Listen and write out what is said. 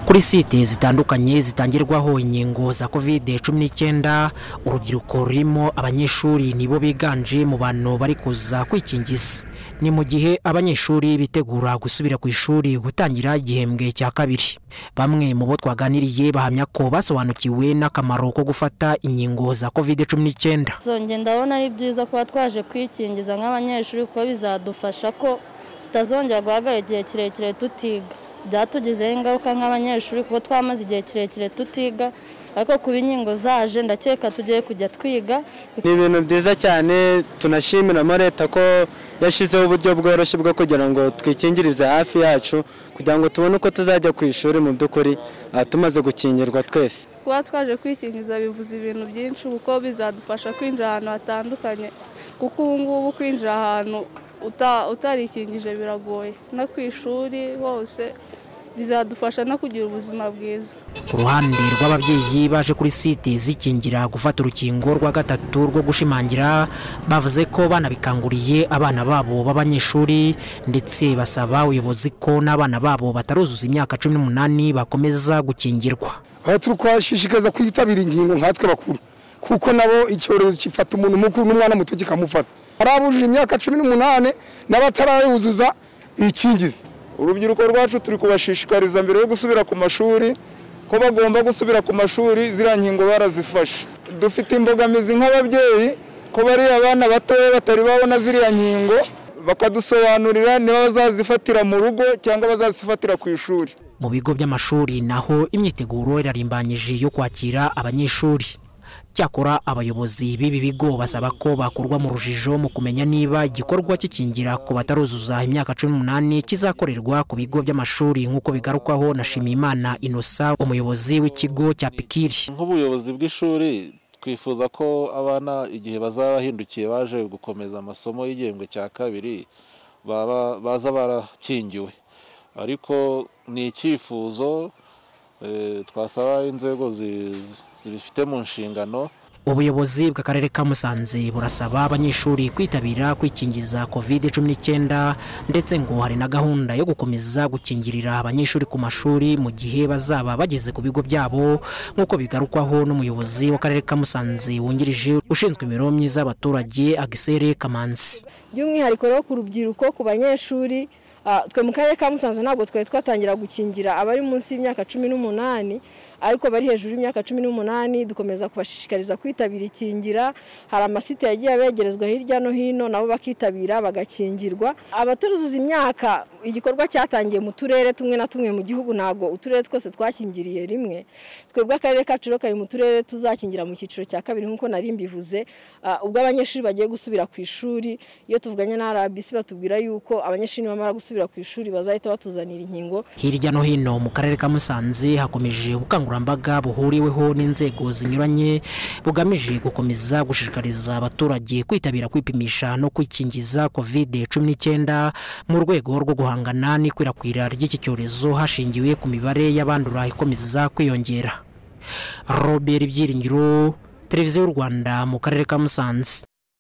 kuri site zitandukanye zitangirwaho inkingo za kovide cumi n'icyenda urubyiruko rurimo abanyeshuri nibo biganje mu bantu bari kuza kwikingiza ni mu gihe abanyeshuri bitegura gusubira ku ishuri gutangira igihembwe cya kabiri bamwe mu bo twaganiriye bahamya ko basobanukiwe n'akamaro ko gufata inkingo za kovide cumi n'icyenda zonge ndabona ari byiza kuba twaje kwikingiza nk'abanyeshuri kuko bizadufasha ko tutazongera guhagarara igihe kirekire tutiga byatugizeho ingaruka nk'abanyeshuri kuko twamaze igihe kirekire tutiga ariko kuba inkingo zaje ndakeka tugiye kujya twiga ni ibintu byiza cyane tunashimiramo leta ko yashyizeho uburyo bworoshye bwo kugira ngo twikingirize hafi yacu kugira ngo tubone uko tuzajya ku ishuri mu by'ukuri aha tumaze gukingirwa twese kuba twaje kwikingiza bivuze ibintu byinshi kuko bizadufasha kwinjira ahantu hatandukanye kuko ubu ngubu kwinjira ahantu utarikingije biragoye no ku ishuri hose bizadufasha no kugira ubuzima bwiza ku ruhande rw'ababyeyi baje kuri site zikingira gufata urukingo rwa gatatu rwo gushimangira bavuze ko banabikanguriye abana babo b'abanyeshuri ndetse basaba ubuyobozi ko n'abana babo bataruzuza imyaka cumi n'umunani bakomeza gukingirwa aha turi kubashishikaza kwitabira inkingo nkatwe bakuru kuko nabo icyorezo gifata umuntu mukuru n'umwana muto kikamufata hari abujuje imyaka cumi n'umunani n'abatarayuzuza ikingizi urubyiruko rwacu turi kubashishikariza mbere yo gusubira ku mashuri ko bagomba gusubira ku mashuri ziriya nkingo barazifashe dufite imbogamizi nk'ababyeyi ko bariya abana batoya batari babona ziriya nkingo bakadusobanurira niba bazazifatira mu rugo cyangwa bazazifatira ku ishuri mu bigo by'amashuri naho imyiteguro irarimbanyije yo kwakira abanyeshuri cyakora abayobozi b'ibi bigo basaba ko bakurwa mu rujijo mu kumenya niba igikorwa cy'ikingira ku bataruzuza imyaka cumi n'umunani kizakorerwa ku bigo by'amashuri nk'uko bigarukwaho na shimimana inosa umuyobozi w'ikigo cya pikiri nk'ubuyobozi bw'ishuri twifuza ko abana igihe bazaba bahindukiye baje gukomeza amasomo y'igihembwe cya kabiri baza barakingiwe ariko ni icyifuzo twasaba inzego zibifite mu nshingano ubuyobozi bw'akarere ka musanze burasaba abanyeshuri kwitabira kwikingiza covid cumi n'icyenda ndetse ngo hari na gahunda yo gukomeza gukingirira abanyeshuri ku mashuri mu gihe bazaba bageze ku bigo byabo nk'uko bigarukwaho n'umuyobozi w'akarere ka musanze wungirije ushinzwe imibereho myiza y'abaturage agisere kamanzi by'umwihariko rero ku rubyiruko ku banyeshuri twe mu karere ka musanze ntabwo twari twatangira gukingira abari munsi y'imyaka cumi n'umunani ariko bari hejuru y'imyaka cumi n'umunani dukomeza kubashishikariza kwitabira ikingira hari amasite yagiye abegerezwa hirya no hino nabo bakitabira bagakingirwa abataruzuza imyaka igikorwa cyatangiye mu turere tumwe na tumwe mu gihugu ntabwo uturere twose twakingiriye rimwe twebwe akarere kacu rero kari mu turere tuzakingira mu cyiciro cya kabiri nk'uko nari mbivuze ubwo abanyeshuri bagiye gusubira ku ishuri iyo tuvuganye na RBC batubwira yuko abanyeshuri bamara gusubira ku ishuri bazahita batuzanira inkingo hirya no hino mu karere ka Musanze hakomeje gukangurira ubukangurambaga buhuriweho n'inzego zinyuranye bugamije gukomeza gushishikariza abaturage kwitabira kwipimisha no kwikingiza covid cumi n'icyenda mu rwego rwo guhangana n'ikwirakwira ry'iki cyorezo hashingiwe ku mibare y'abandura ikomeza kwiyongera robert byiringiro televiziyo y'u rwanda mu karere ka musanze